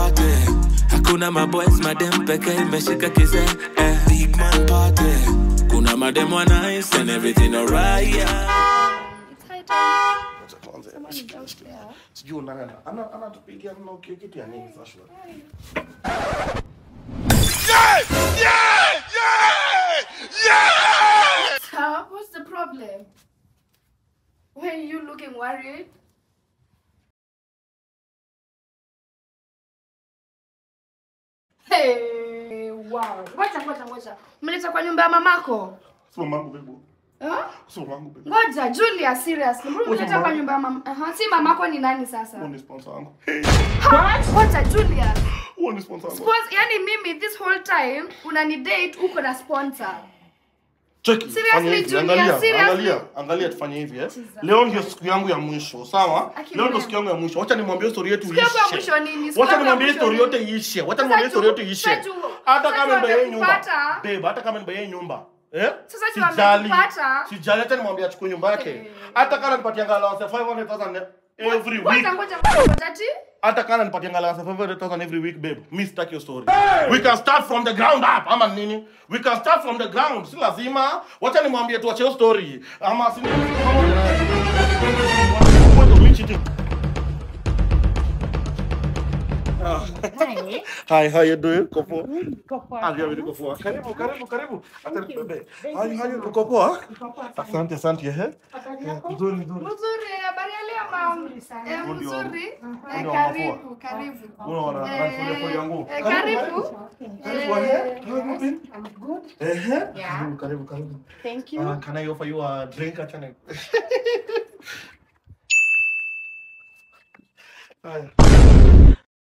party hakuna maboys madem peke imeshika kizee eh. big man party kuna madem wa nice and everything alright yeah. It's high time. Acha tuanze. Someone is downstairs. Sijui unaenda. Ana anatupigia na kitu ya nini sasa? Sir, what's the problem? Why are you looking worried? Hey, wow. Ngoja, ngoja, ngoja. Mleta kwa nyumba ya mamako? Sio mangu bebo. Huh? Sio mangu bebo. Ngoja, Julia, seriously. Mbona Ngoja, mleta kwa mama. nyumba ya mama? Aha, si mamako ni nani sasa? Huo ni sponsor wangu. Ha? Ngoja, Julia. Huo ni sponsor wangu. Spons- yani mimi this whole time unani date uko na sponsor. Cheki, Seriously, fanya hivi, Julia, angalia, seriously. angalia, angalia tufanye hivi eh. Leo ndio siku yangu ya mwisho, sawa? Akili Leo ndio yangu. siku yangu ya mwisho. Wacha nimwambie story yetu Siku yangu ya iishe. mwisho nini? Siku Wacha yangu ya nimwambie mwisho story nini? yote iishe. Wacha Sasa nimwambie story juu- yote iishe. sasa juu- Hata sasa kama juu nibaye nyumba. amekupata. Babe, hata kama nibaye nyumba. Eh? Sasa juu Sijali. amekupata. Sijali hata nimwambie achukue nyumba yake. Eh. Hata kama nipatia allowance ya 500,000 every week. Ngoja, ngoja, ngoja, ati? hata kana nipatia allowance ya 500,000 every week babe mi sitaki hiyo story we can start from the ground up ama nini we can start from the ground si lazima wacha nimwambie tuache hiyo story ama si Hi, how you doing? Uko poa? Hali ya niko poa. Karibu, karibu, karibu. Hata nibebe. Hali hali uko poa? Asante, asante. Eh. Nzuri, nzuri. Mzuri, habari ya leo mam? Eh, Huyu ndio- mzuri. huyu Eh, ndio Karibu, karibu. Unaona, Eh, nafanya kwa yangu. eh, Karibu. Karibu, eh. How you been? I'm good. Eh. Yeah. Karibu, karibu, karibu. Thank you. Uh, can I offer you a drink? Achana. Haya.